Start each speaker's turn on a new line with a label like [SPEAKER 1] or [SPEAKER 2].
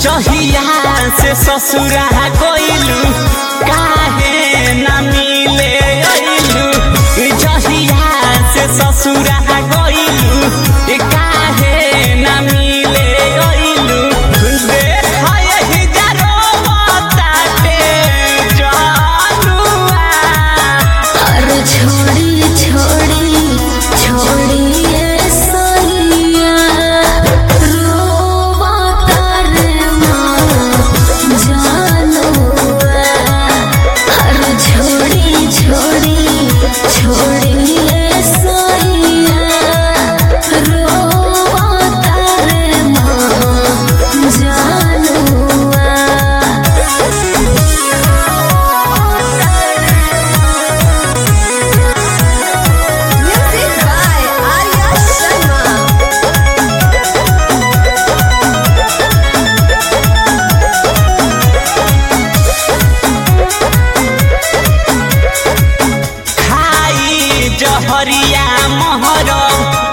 [SPEAKER 1] जहिया से ससुरा गइलू काहे न मिले अइलू जहिया से ससुरा गइलू काहे न मिले अइलू देख यही जरो ताटे जानुआ
[SPEAKER 2] और छोड़ी छोड़ी छोड़ी ये सैया रोवा तारे माँ जानुआ और छोड़ी छोड़ी छोड़ी ये सैया रोवा तारे माँ जानुआ Music by Arya Sharma.
[SPEAKER 1] खाई जहरिया महर